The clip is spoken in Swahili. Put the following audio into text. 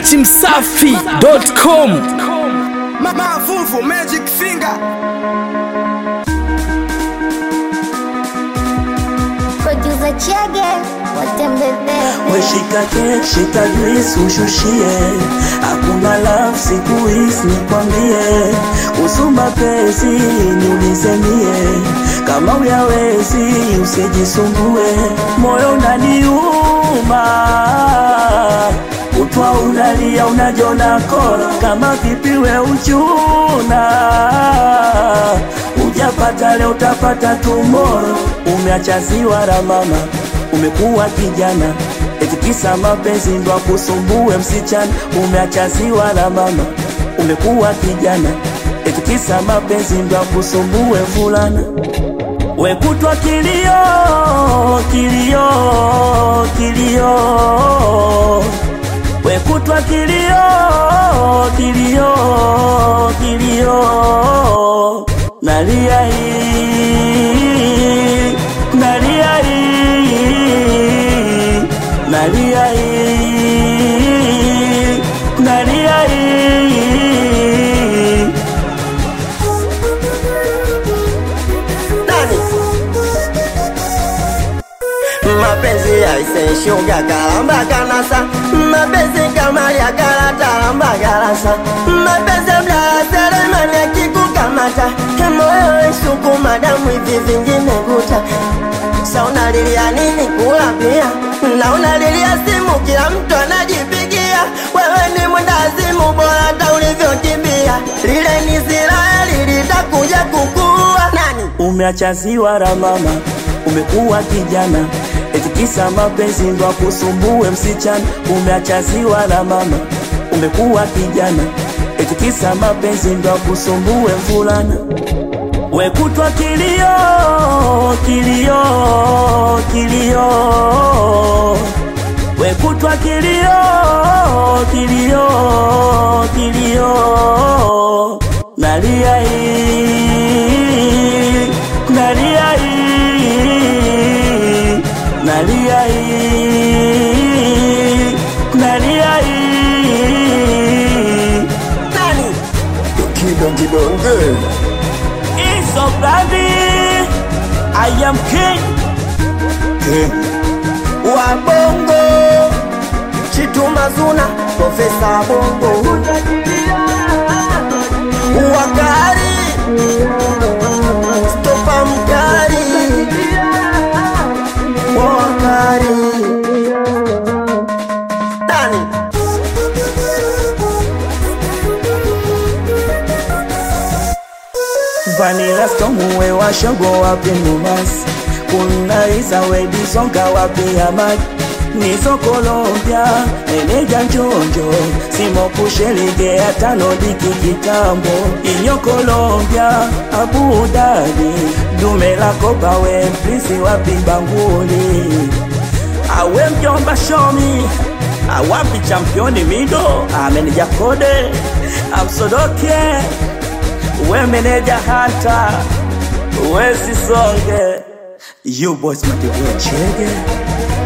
dachimsafi.com Mavuvu Magic Finger Producer Chege watembezee Weshika kek, shika juice ushushie, hakuna love siku hizi nikwambie, usumba pesi niulize mie, kama uyawezi usijisumbue, moyo unaniuma utwa unalia unajona kora, kama vipiwe uchuna ujapata leo utapata tumoro, umeacha ziwa la mama umekuwa kijana eti kisa mapenzi ndo akusumbue msichana, umeacha ziwa la mama. Umekuwa kijana eti kisa mapenzi ndo akusumbue fulana, wekutwa kilio kilio kilio, wekutwa kilio kilio kilio, nalia hii nalia hii nalia hii nalia hii Nani? Mapenzi yaiseshuga kalamba kanasa mapenzi kama ya karata lamba karasa mapenzi mlaya seremani akikukamata moyo isukuma damu hivi vingine guta sa unalilia nini kula pia na unalilia simu kila mtu anajipigia wewe ni mwendazimu bora hata ulivyokimbia lile ni Israeli litakuja kukua nani umeacha ziwa la mama, umekuwa kijana eti kisa mapenzi ndo akusumbue msichana, umeacha ziwa la mama, umekuwa kijana eti kisa mapenzi ndo akusumbue mvulana, wekutwa kilio kilio kilio, wekutwa kilio kilio kilio, nalia hii nalia hii nalia hii nalia hii nani Kidongidonge It's so baby I am king wa bongo chituma zuna profesa bongo wakari stopa mkari wakari nani Vanilla Storm we washogo wapi Mombasa kuna isa wedisonga wapi Amadi nizo Colombia meneja njonjo simo kushelegea tano diki kitambo inyo Colombia Abu Dhabi dume la kopa we mprisi wapi Banguli awe mjomba shomi awapi championi mido ameneja kode amsodoke we meneja hata we sisonge you boys matiwe chege